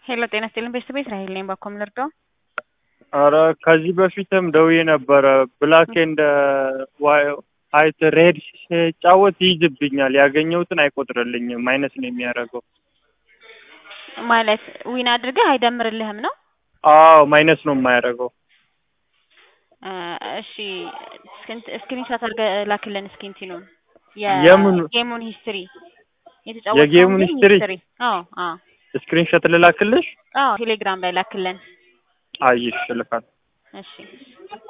ሄሎ ጤና ይስጥልኝ ቤተሰቤ እስራኤል ነኝ። ባኮ ምን ልርዳው? አረ ከዚህ በፊትም ደውዬ ነበረ። ብላክ ኤንድ ዋይት ሬድ ሲጫወት ይይዝብኛል። ያገኘሁትን አይቆጥርልኝም። ማይነስ ነው የሚያደርገው። ማለት ዊን አድርገህ አይደምርልህም ነው? አዎ ማይነስ ነው የማያደርገው። እ እሺ ስክሪንሾት አድርገህ ላክልን እስኪ እንትኑን የምኑ? የጌሙን ሂስትሪ የጌሙን ሂስትሪ? አዎ አዎ ስክሪንሾት ልላክልሽ? አዎ ቴሌግራም ላይ ላክልን። አይሽ ልካል እሺ